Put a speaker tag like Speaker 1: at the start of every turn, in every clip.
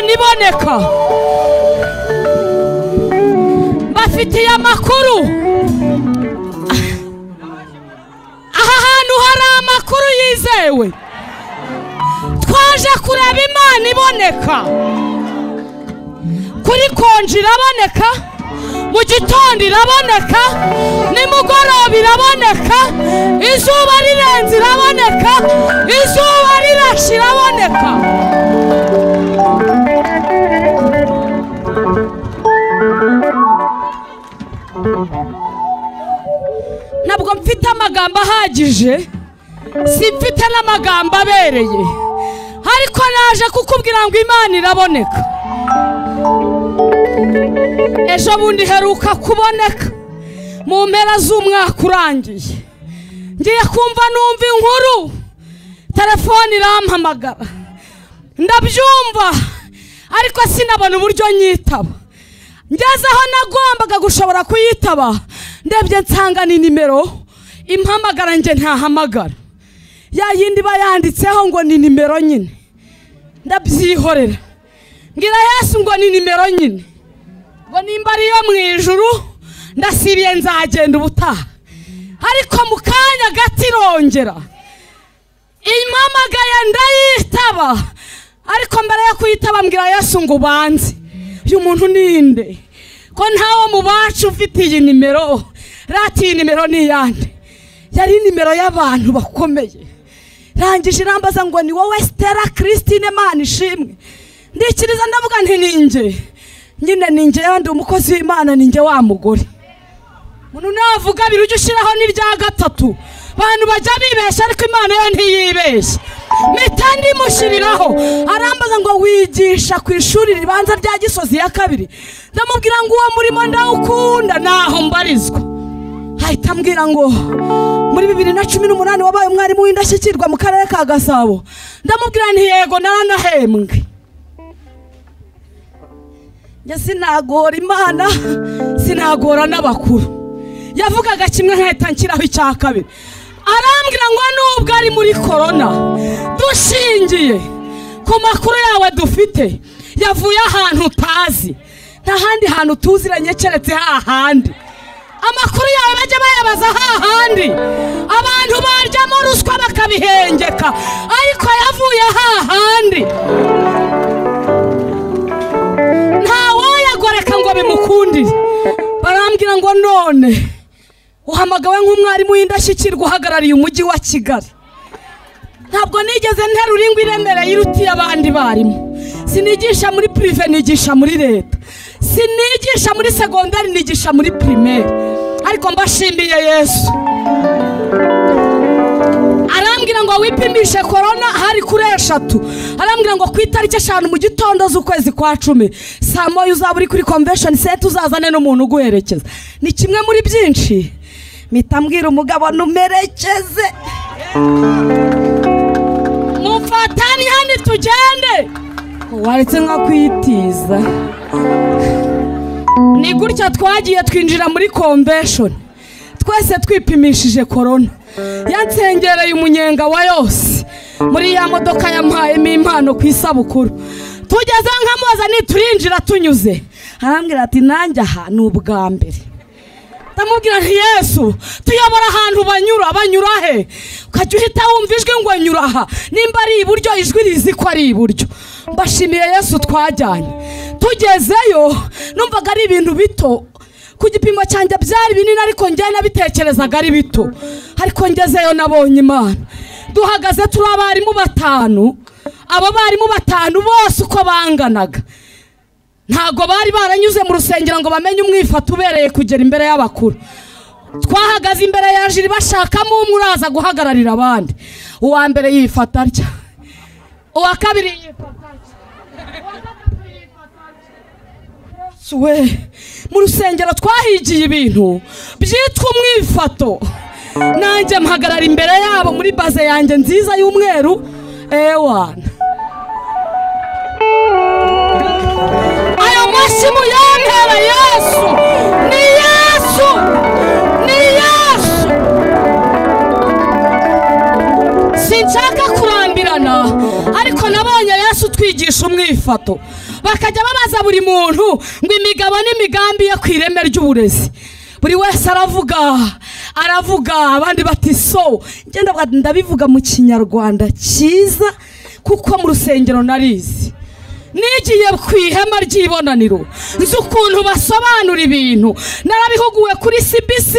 Speaker 1: baraboneka bafitiye amakuru aha hantu hari amakuru yizewe twaje kureba imana iboneka kuri konji iraboneka mu gitondo iraboneka nimugoroba iraboneka izuba rirenze iraboneka izuba rirashe iraboneka ntabwo mfite amagambo ahagije simfite n'amagambo abereye ariko naje kukubwira ngo imana iraboneka ejo bundi heruka kuboneka mu mpera z'umwaka urangiye ngiye kumva numva inkuru telefone irampamagara ndabyumva ariko sinabona uburyo nyitaba ngeze aho nagombaga gushobora kuyitaba ndebye nsanga ni nimero impamagara njye ntahamagara ya yindi iba yanditseho ngo ni nimero nyine ndabyihorera ngira yesu ngo ni nimero nyine ngo nimba ariyo mu ijuru ndasibiye nzagenda ubutaha ariko mu kanya gato irongera impamagaye ndayitaba ariko mbere yo kuyitaba mbwira yesu ngo ubanze uyu muntu ninde ko ntawe mu bacu ufite iyi nimero rati iyi nimero ni iyande yari nimero y'abantu bakomeye rangije irambaza ngo ni wowe sitera christine mani ishimwe ndikiriza ndavuga nti ninjye nyine ninjye yabandi umukozi w'imana ninjye wa mugore umuntu navuga abiri ujye ushyiraho n'irya gatatu abantu bajya bibeshya ariko imana yo ntiyibeshya mpita ndimushyiriraho arambaza ngo wigisha ku ishuri ribanza rya gisozi ya kabiri ndamubwira ngo uwo murimo ndawukunda ntaho mbarizwa ahita ambwira ngo muri bibiri na cumi n'umunani wabaye umwarimu w'indashyikirwa mu karere ka gasabo ndamubwira nti yego naranahembwe njye sinagora imana sinagora n'abakuru yavugaga kimwe nkahita nshyiraho icya kabiri arambwira ngo nubwo ari muri korona dushingiye ku makuru yawe dufite yavuye ahantu utazi nta handi hantu utuziranye keretse hahandi amakuru yawe bajya bayabaza hahandi abantu baryamo ruswa bakabihengeka ariko yavuye hahandi ntawoyagoreka ngo bimukundire barambwira ngo none uhamagawe nk'umwarimu w'indashyikirwa uhagarariye umujyi wa kigali ntabwo nigeze nterura ingwa iremereye irutiye abandi barimu sinigisha muri pirive nigisha muri leta sinigisha muri segondari nigisha muri pirimeri ariko mbashimiye yesu arambwira ngo wipimishe korona hari kuri eshatu arambwira ngo ku itariki eshanu mu gitondo z'ukwezi kwa cumi saa moya uzaba uri kuri konvesheni seti uzazane n'umuntu uguherekeza ni kimwe muri byinshi mpita mbwira umugabo numerekeze mufatane hano tugende waretse nko kwitiza ni gutya twagiye twinjira muri konvesheni twese twipimishije korona yansengereye umunyenga wa yose muri ya modoka yamuhayemo impano ku isabukuru tugeze nkamubaza niturinjira tunyuze arambwira ati nanjye aha ni ubwa mbere ndamubwira nti yesu tuyobora ahantu banyura banyura he ukajya uhita wumva ijwi ngo nyura aha nimba ari iburyo ijwi rizi ko ari iburyo mbashimiye yesu twajyanye tugezeyo numvaga ari ibintu bito ku gipimo cyanjye byari binini ariko njye nabitekerezaga ari bito ariko ngezeyo nabonye imana duhagaze turi abarimu batanu abo barimu batanu bose uko banganaga ntabwo bari baranyuze mu rusengero ngo bamenye umwifata ubereye kugera imbere y'abakuru twahagaze imbere ya jiri bashakamo umwe uraza guhagararira abandi uwa mbere yifata atya uwa kabiri yifata atya uwa gatatu yifata atya we mu rusengero twahigiye ibintu byitwa umwifato nanjye mpagarara imbere yabo muri baze yanjye nziza y'umweru ewana ayo mashyi muyambere yesu ni yesu ni yesu sinshaka kurambirana ariko nabonye yesu utwigisha bakigisha umwifato bakajya babaza buri muntu ngo imigabo n'imigambi ye ku ireme ry'uburezi buri wese aravuga aravuga abandi bati so ngenda bwa- ndabivuga mu kinyarwanda cyiza kuko mu rusengero narizi nigiye ku ihema ry'ibonaniro nzi ukuntu basobanura ibintu narabihuguwe kuri cbc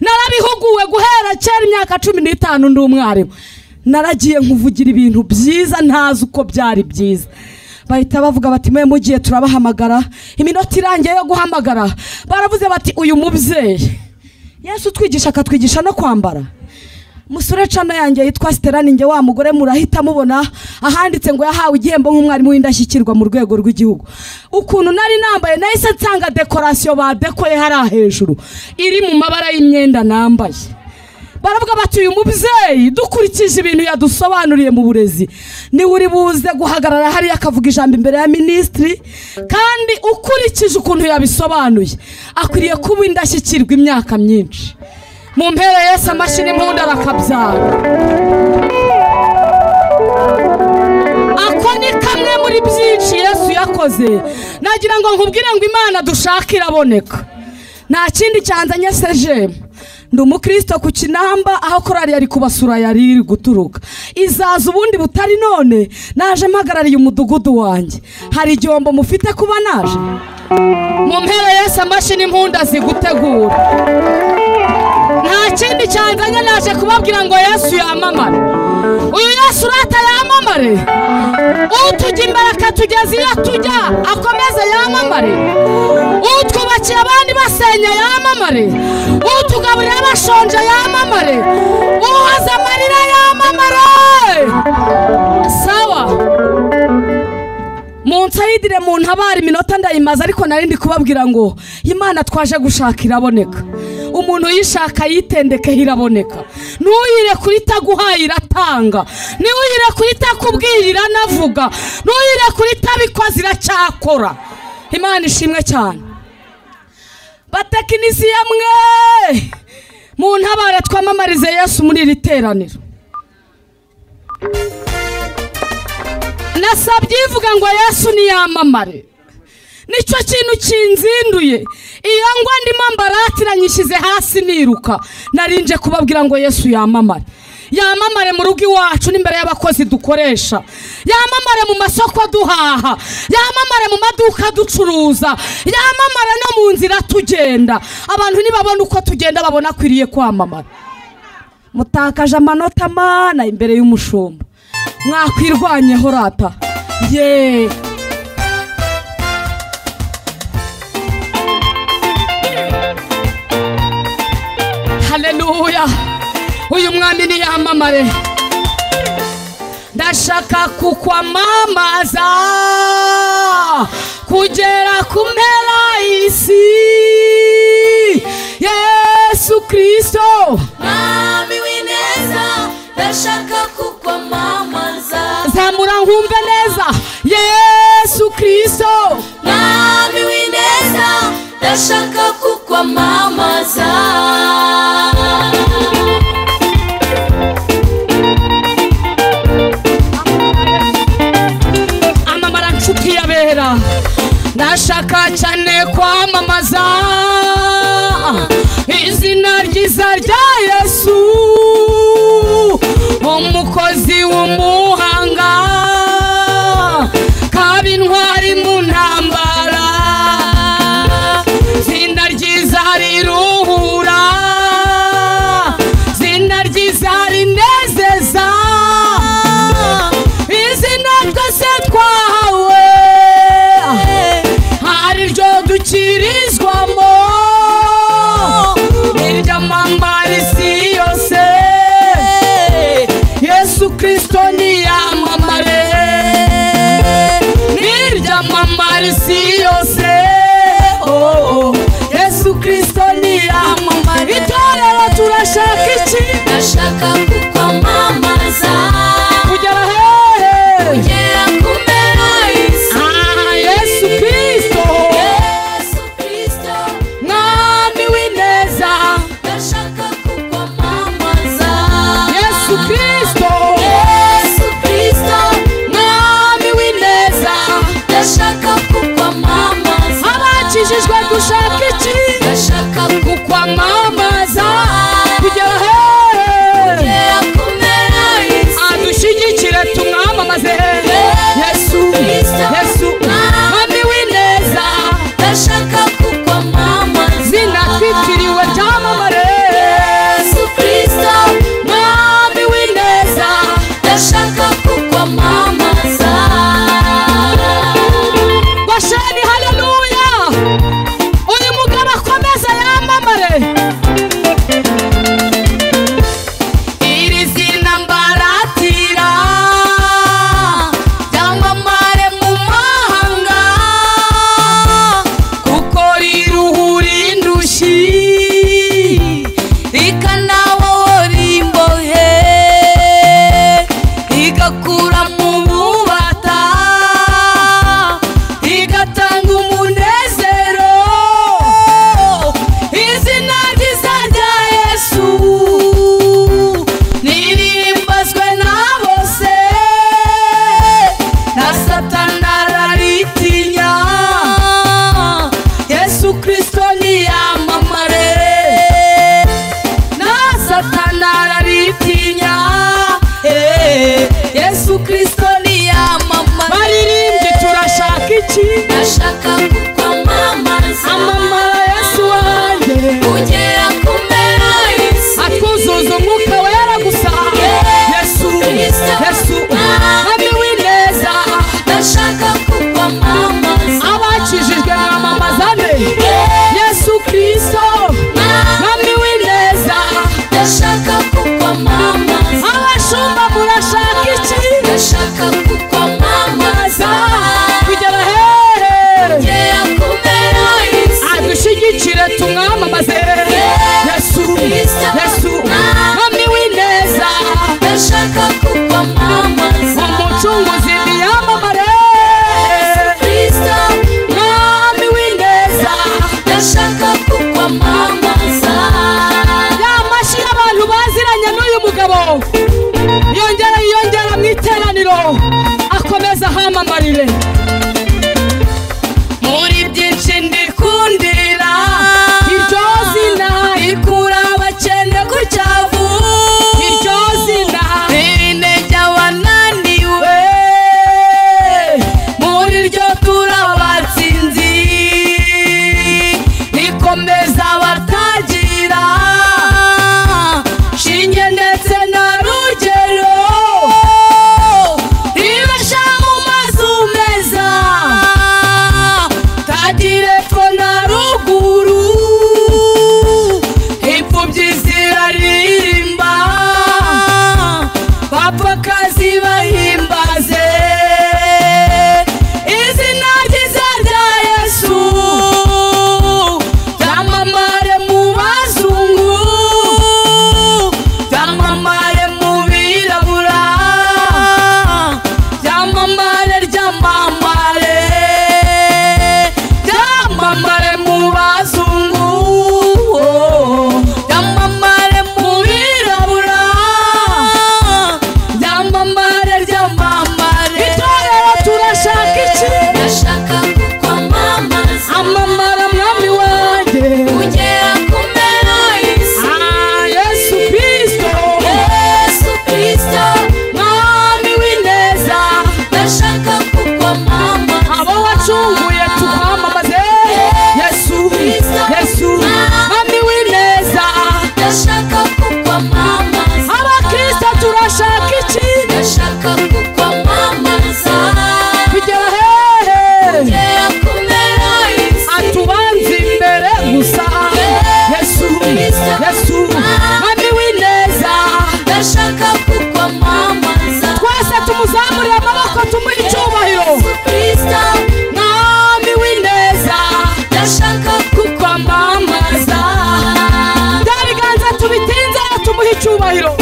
Speaker 1: narabihuguwe guhera kera imyaka cumi n'itanu ndi umwarimu naragiye nkuvugira ibintu byiza ntazi uko byari byiza bahita bavuga bati mwe mugiye turabahamagara iminota irangiye yo guhamagara baravuze bati uyu mubyeyi yesu utwigisha akatwigisha no kwambara musore cana yanjye yitwa sitera ninjye wa mugore murahita mubona ahanditse ngo yahawe igihembo nk'umwarimu w'indashyikirwa mu rwego rw'igihugu ukuntu nari nambaye nahise nsanga dekorasiyo badekoye hariya hejuru iri mu mabara y'imyenda nambaye baravuga bati uyu mubyeyi dukurikije ibintu yadusobanuriye mu burezi niwe uri buze guhagarara hariya akavuga ijambo imbere ya minisitiri kandi ukurikije ukuntu yabisobanuye akwiriye kuba indashyikirwa imyaka myinshi mu mpera yesu amashini impundu arakabyara ako ni kamwe muri byinshi yesu yakoze nagira ngo nkubwire ngo imana dushaka iraboneka nta kindi cyanzanye sejemu ndi umukristo ku kinamba aho korari yari kubasura yari iri guturuka izaza ubundi butari none naje mpagarariye umudugudu wanjye hari igihombo mufite kuba naje mu mpera yesu amashini impundu azigutegura nta kindi cyanzanye naje kubabwira ngo yesu yamamare uyu yesu urata yamamare utujya imbere akatugeza iyo tujya akomeze yamamare utwubakiye abandi basenya yamamare utugaburira abashonje yamamare uhoza amarira yamamare sawa munsayidire mu ntabara iminota ndayimaze ariko nari ndi kubabwira ngo imana twaje gushaka iraboneka umuntu uyishaka yitendekeho iraboneka ntuyire kuri itaguhaye iratanga ntuyire kuri itakubwiye iranavuga ntuyire kuri itabikoze iracyakora imana ishimwe cyane batekinisiye mwe mu ntabare twamamarize yesu muri iri teraniro nasabye ivuga ngo yesu niyamamare nicyo kintu kinzinduye iyo ngwa ndimo mbaratira nyishyize hasi niruka narinje kubabwira ngo yesu yamamare yamamare mu rugo iwacu n'imbere y'abakozi dukoresha yamamare mu masoko duhaha yamamare mu maduka ducuruza yamamare no mu nzira tugenda abantu nibabona uko tugenda babona akwiriye kwamamara mutakaje amanota mana imbere y'umushumba mwakwirwanyeho rata yeee haleluya uyu mwami niyamamare ndashaka kukwamamaza kugera ku mpera y'isi yesu kirisito
Speaker 2: mwami w'ineza ndashaka kukwamamaza
Speaker 1: zamura nkumve neza yesu kirisito
Speaker 2: mwami w'ineza ndashaka kukwamamaza
Speaker 1: amamara nshuti yabera ndashaka cyane kwamamaza izina ryiza rya yesu umukozi w'umuhanga kaba intwari mu ntambara izina ryiza riruhura tumwamamaze yesu yesu mwami w'ineza
Speaker 2: ndashaka kukwamamaza
Speaker 1: umucunguzi niyamamare
Speaker 2: kristo
Speaker 1: mwami w'ineza
Speaker 2: ndashaka kukwamamaza
Speaker 1: ya mashyi y'abantu baziranye n'uyu mugabo yongera yiyongera mu iteraniro akomeza ahamamarire muri byinshi ndikundira iryo zina rikura abakene ku cyavu iryo zina riri intege abananiwe muri ryo turabatsinzi rikomeza abatagira shinge ndetse na rugero ribasha mu mazu meza tagire epfo na ruguru impfubyi ziraririmba bapfakazi bahimbaze izina ryiza rya yesu ryamamare mu bazungu ryamamare mu birabura ryamamare ryamamare ryamamare mu bazungu ryamamare mu birabura ryamamare ryamamare itorero turashaka iki
Speaker 2: ndashaka kukwamamaza
Speaker 1: amamara mwami wanjye
Speaker 2: kugera ku mpera y'isi
Speaker 1: Ah, yesu kristo
Speaker 2: yesu kristo
Speaker 1: mwami w'ineza
Speaker 2: ndashaka kukwamamaza
Speaker 1: abo wacunguye tukwamamaze yesu yesu mwami w'ineza
Speaker 2: ndashaka kukwamamaza
Speaker 1: abakristo turashaka iki
Speaker 2: ndashaka kukwamamaza
Speaker 1: kugera hehe
Speaker 2: kugera ku mpera y'isi
Speaker 1: atubanza imbere gusa yesu yesu mwami w'ineza
Speaker 2: ndashaka kukwamamaza
Speaker 1: twese tumuzamurire amaboko tumuha icyubahiro
Speaker 2: yesu kristo
Speaker 1: mwami w'ineza
Speaker 2: ndashaka
Speaker 1: kukwamamaza
Speaker 2: kukwamamaza
Speaker 1: bya biganza tubitinze tumuha icyubahiro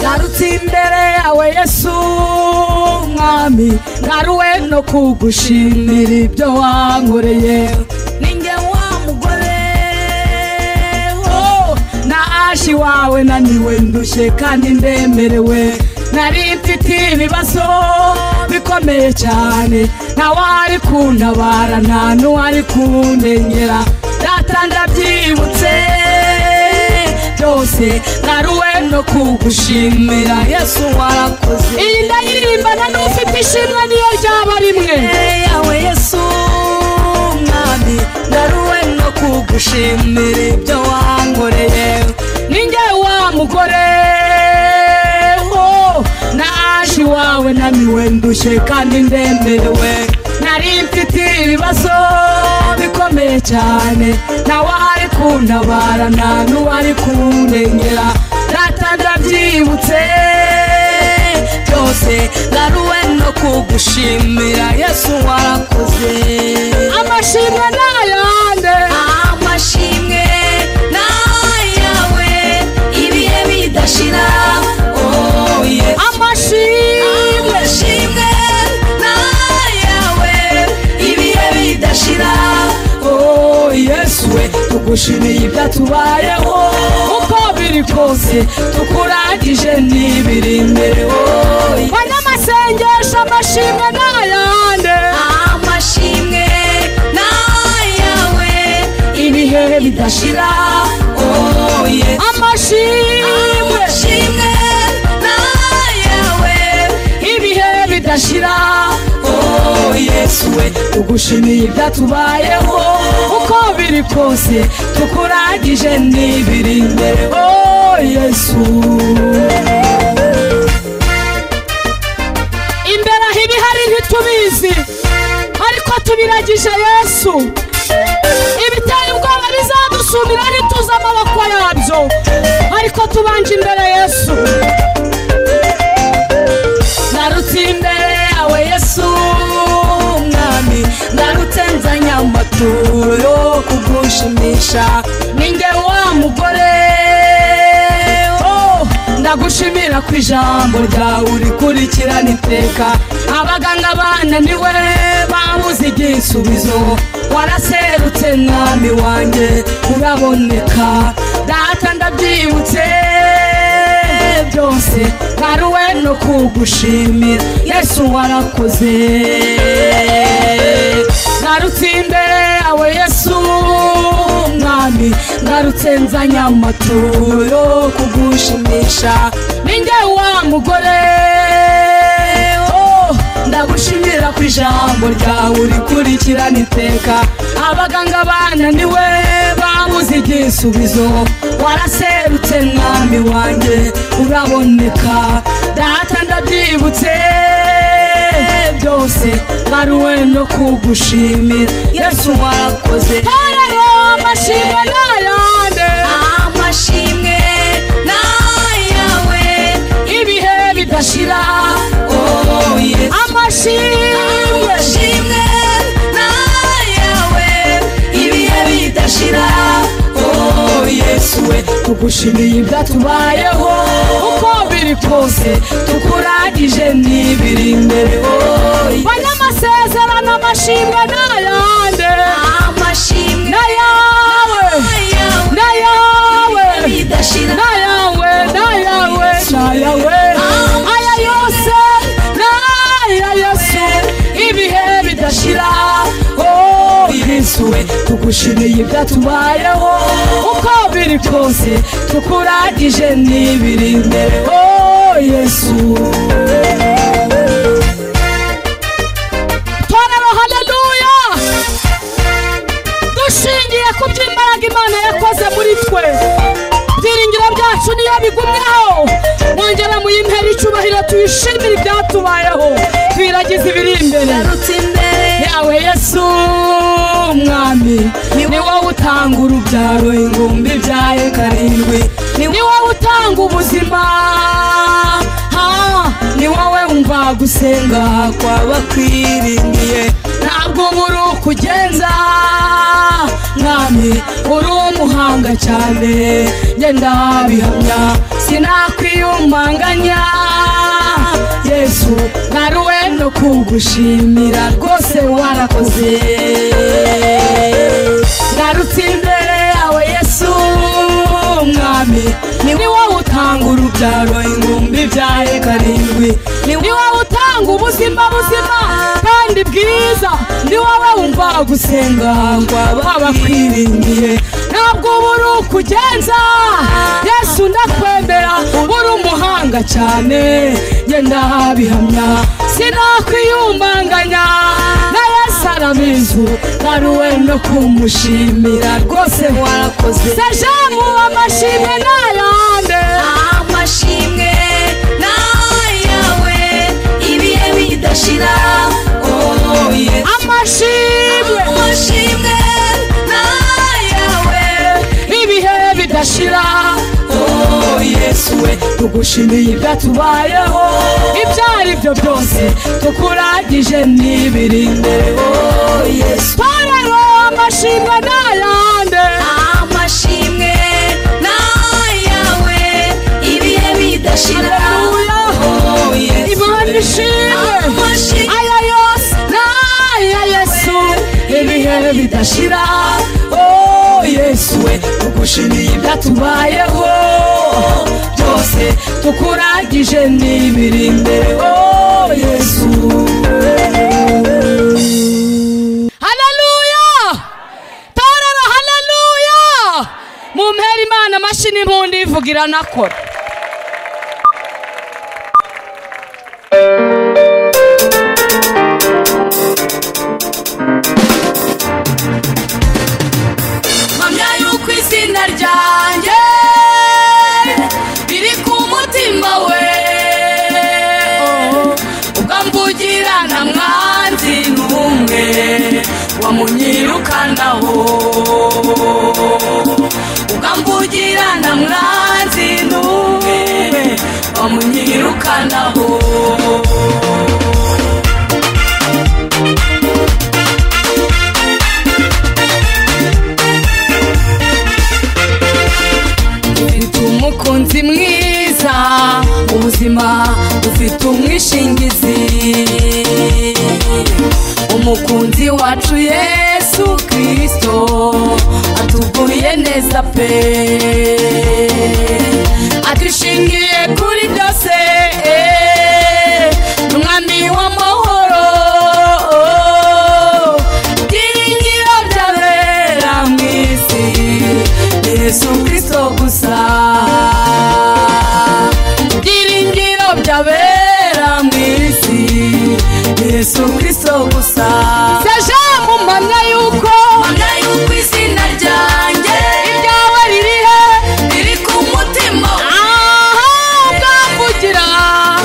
Speaker 1: ngarutse imbere yawe yesu mwami ngaruwe no kugushimira ibyo wankoreye ninjye wa mugore oh, nashi wawe naniwe ndushye kandi ndemerewe nari mfite ibibazo bikomeye cyane ntawari kuntabara nta n'uwari kundengera data ndabyibutse byose naruwe no kugushimira yesu warakoze iyi ndayirimbana n'ufite ishimwe niyo ryaba rimwe yawe yesu mwami naruwe no kugushimira ibyo wankoreye ninjye wa mugore oh, naje iwawe naniwe ndushye kandi ndemerewe nari mfite ibibazo bikomeye cyane nawe ari kuntabara nta n'uwari kundengera data ndabyibutse byose ngaruwe no kugushimira yesu warakoze amashimwe n'ayande
Speaker 2: amashimwe nayawe ibihe bidashira oh yes
Speaker 1: amashimwe
Speaker 2: amashimwe nayawe ibihe bidashira
Speaker 1: Oh Yesu we tugushimiye ibyatubayeho uko biri kose tukurangije n'ibiri imbere wowe banyamasengesho amashimwe n'ayande
Speaker 2: amashimwe nayawe
Speaker 1: ibihe bidashira
Speaker 2: oh yes
Speaker 1: amashimwe
Speaker 2: amashimwe nayawe
Speaker 1: ibihe bidashira
Speaker 2: oh yes
Speaker 1: Yesu we tugushimiye ibyatubayeho uko biri kose tukurangije n'ibiri imbere oh Yesu imbere aho ibihari ntitubizi ariko tubiragije Yesu ibiteye ubwoba bizadusubira
Speaker 2: tuzasumira ntituze amaboko yabyo ariko tubanje imbere yesu
Speaker 1: narutse imbere yawe yesu mwami narutse nzanye amaturo yo kugushimisha ninjye wa mugore oh, ndagushimira ku ijambo ryawe urikurikirana iteka abaganga bananiwe babuze igisubizo waraserutse mwami wanjye uraboneka data ndabyibutse byose baruwe no kugushimira yesu warakoze ngarutse imbere yawe yesu mwami ngarutse nzanye amaturo yo kugushimisha ninjye wa mugore oh, ndagushimira ku ijambo ryawe urikurikirana iteka abaganga bananiwe babuze igisubizo waraserutse mwami wanjye uraboneka data ndabyibutse byose baruwe no kugushimira yesu warakoze
Speaker 2: harayo amashimwe n'ayande
Speaker 1: amashimwe n'ayawe
Speaker 2: ibihe bidashira
Speaker 1: oh, yes.
Speaker 2: amashimwe
Speaker 1: amashimwe n'ayawe ibihe bidashira oh yesu we tugushimiye ibyatubayeho uko biri kose tukuragije n'ibiri imbere oh
Speaker 2: bane amasezerano amashimwe n'ayande
Speaker 1: amashimwe
Speaker 2: n'ayawe
Speaker 1: n'ayawe
Speaker 2: n'ayawe
Speaker 1: ibihe bidashira
Speaker 2: n'ayawe n'ayawe n'ayawe aya yose n'aya yesu ibihe bidashira
Speaker 1: Oh, Yesu we tugushimiye ibyatubayeho uko biri kose tukuragije n'ibiri imbere oh yesu
Speaker 2: torero haleluya dushingiye ku by'imbaraga imana yakoze muri twe ibyiringiro byacu niyo bigumyeho mwongera muyimpera icyubahiro tuyishimire ibyatubayeho twiragize ibiri imbere
Speaker 1: yarutse imbere
Speaker 2: yawe yesu umwami
Speaker 1: ni wowe utanga urubyaro ingumbi byayo karindwi ni
Speaker 2: ni wowe utanga ubuzima
Speaker 1: Ah, ni wowe wumva gusenga kw'abakwiringiye ntabwo uba uri ukugenza mwami uri umuhanga cyane njye ndabihamya sinakwiyumanganya yesu nkaruwe no kugushimira rwose warakoze ngarutse imbere yawe yesu mwami ni wowe utanga urubyaro ingumbi byayo karindwi ni
Speaker 2: ni wowe utanga ubuzima buzima kandi bwiza ni wowe wumva
Speaker 1: gusenga kw'abakwiringiye
Speaker 2: ntabwo uba uri ukugenza yesu ndakwemera uri umuhanga cyane
Speaker 1: njye ndabihamya
Speaker 2: sinakwiyumbanganya
Speaker 1: na yesu arabizi nkaruwe no kumushimira rwose warakoze
Speaker 2: sejamu amashimwe n'ayande
Speaker 1: amashimwe n'ayawe ibihe bidashira oh, yes.
Speaker 2: amashimwe
Speaker 1: amashimwe n'ayawe
Speaker 2: ibihe bidashira
Speaker 1: oh, yesu we tugushimiye ibyatubayeho ibyo ari byo byose tukuragije n'ibiri imbere oh, yesu
Speaker 2: torero amashimwe n'ayande
Speaker 1: amashimwe n'ayawe ibihe bidashira
Speaker 2: Haleluya.
Speaker 1: Oh, Yesu.
Speaker 2: imana ishimwe
Speaker 1: Amashimwe
Speaker 2: aya yose n'aya yesu
Speaker 1: ibihe bidashira oh yesu we tugushimiye ibyatubayeho byose tukuragije n'ibiri imbere oh yesu
Speaker 2: haleluya torero haleluya mumpera imana amashyi n'impundu ivuga iranakora
Speaker 1: mpamya yuko izina ryanjye riri ku mutima we ubwo mvugira na mwanzi n'umwe wamunyirukanaho
Speaker 2: mwanzi n'umwe bamunyirukanaho ufite umukunzi mwiza ubuzima ufite umwishingizi umukunzi wacu yesu kirisito atuguye neza pe adushingiye kuri byose eh, umwami w'amahoro byiringiro byabera mu isi yesu kirisito gusa byiringiro byabera mu isi yesu kirisito gusa
Speaker 1: seje mumanya yuko
Speaker 2: mpamya yuko izina ryanjye
Speaker 1: ibyawe riri he
Speaker 2: riri ku mutima
Speaker 1: aha bwamvugira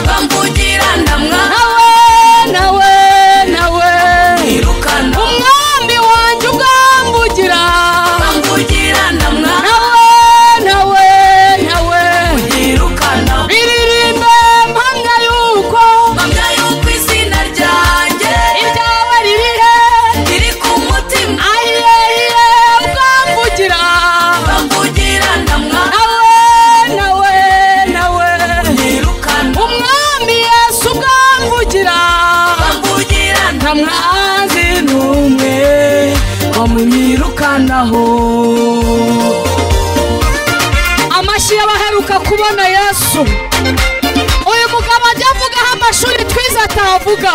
Speaker 2: bamvugira ndamwa
Speaker 1: nawe nawe nawe
Speaker 2: mwirukana
Speaker 1: umwami wanjye ubwamvugira
Speaker 2: bamvugira ndamwa
Speaker 1: nawe nawe nawe
Speaker 2: mwirukana
Speaker 1: biririmbe mpamya yuko
Speaker 2: mpamya yuko izina ryanjye
Speaker 1: ibyawe riri he
Speaker 2: riri ku mutima
Speaker 1: ahiye ubwamvugira
Speaker 2: bamvugira ndamwa
Speaker 1: nawe nawe nawe
Speaker 2: mwirukana
Speaker 1: umwami yesu ubwamvugira
Speaker 2: bamvugira
Speaker 1: nta
Speaker 2: ndamwa
Speaker 1: mwanzi n'umwe
Speaker 2: bamwirukanaho
Speaker 1: amashyi y'abaheruka kubona yesu uyu mugabo ajya avugaho amashuri twize atavuga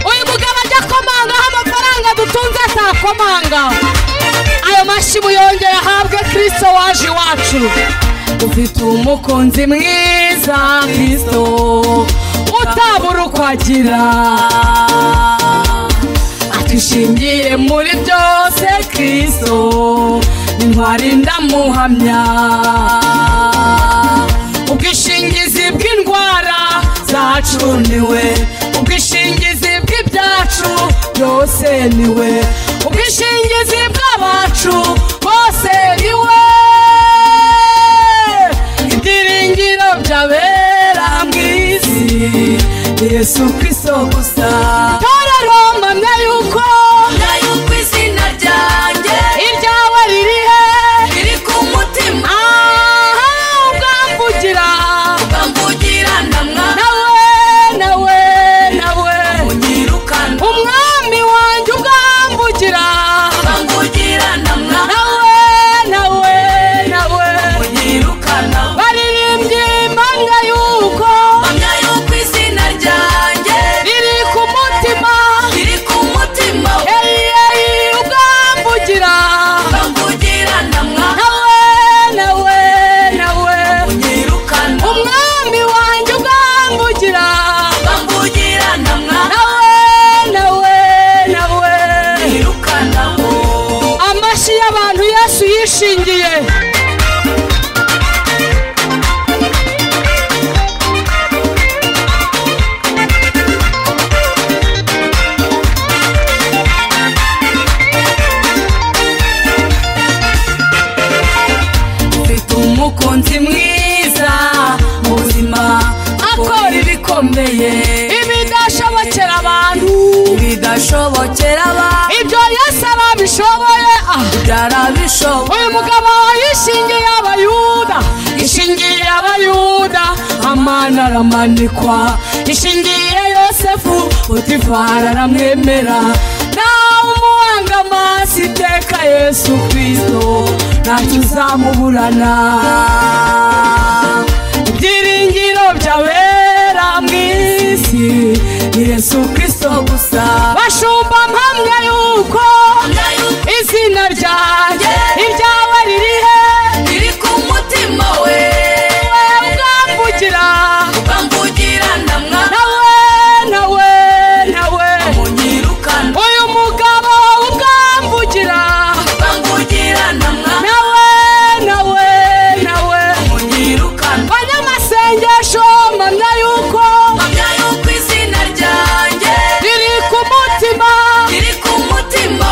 Speaker 1: uyu mugabo ajya akomangaho amafaranga dutunze atakomanga ayo mashyi muyongere ahabwe kirisito waje iwacu
Speaker 2: ufite umukunzi mwiza kristo
Speaker 1: utabura uko agira
Speaker 2: adushingiye muri byose kristo intwari ndamuhamya ubwishingizi bw'indwara zacu niwe ubwishingizi bw'ibyacu byose niwe ubwishingizi bw'abacu bose niwe ibyiringiro byabera mu isi ni yesu kristo gusa
Speaker 1: torero mpamya yuko
Speaker 2: yuko izina ryanjye
Speaker 1: iryawe riri he
Speaker 2: riri ku mutima
Speaker 1: aha ubwamvugira
Speaker 2: bamvugira ndamwa
Speaker 1: nawe nawe nawe
Speaker 2: unyirukana
Speaker 1: umwami wanjye ubwamvugira
Speaker 2: bamvugira ndamwa
Speaker 1: nawe nawe nawe
Speaker 2: unyirukana
Speaker 1: baririmbye impanga yuko
Speaker 2: mpamya yuko izina ryanjye
Speaker 1: riri ku mutima
Speaker 2: riri ku mutima
Speaker 1: eyi eyi ubwamvugira
Speaker 2: bamvugira ndamwa
Speaker 1: nawe nawe nawe
Speaker 2: unyirukana
Speaker 1: umwami wanjye ubwamvugira
Speaker 2: bamvugira ndamwa
Speaker 1: nawe nawe nawe
Speaker 2: unyirukanaho
Speaker 1: amashyi y'abantu yesu yishingiye
Speaker 2: ufite umukunzi mwiza ubuzima akora ibikomeye
Speaker 1: ibidashobokera abantu
Speaker 2: bidashobokera abantu
Speaker 1: ibyo yesu arabishoboye ah
Speaker 2: byarabishoboye
Speaker 1: uyu mugabo yishingiye abayuda ishingiye abayuda
Speaker 2: amani aramanikwa ishingiye yosefu utifara aramwemera nawe umuhanga amaso iteka yesu kirisito ntacyo uzamuburana ibyiringiro byabera mu isi ni yesu kirisito gusa
Speaker 1: bashumba mpamya yuko izina ryanjye iryawe riri he
Speaker 2: riri ku mutima we
Speaker 1: wowe ubwamvugira
Speaker 2: bamvugira ndamwa
Speaker 1: nawe nawe nawe
Speaker 2: munyirukana
Speaker 1: uyu mugabo ubwamvugira
Speaker 2: bamvugira ndamwa
Speaker 1: nawe nawe nawe
Speaker 2: munyirukana
Speaker 1: banyamasengesho mpamya yuko
Speaker 2: mpamya yuko izina ryanjye
Speaker 1: riri ku mutima
Speaker 2: riri ku mutima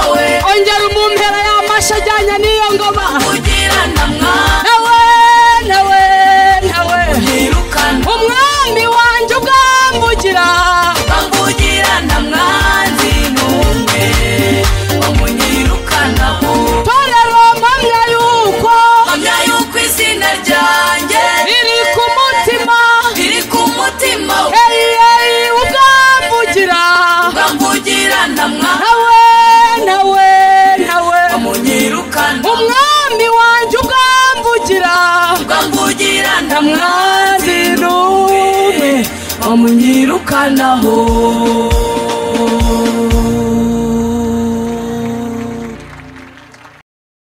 Speaker 1: nta mwanzi n'umwe wamunyirukanaho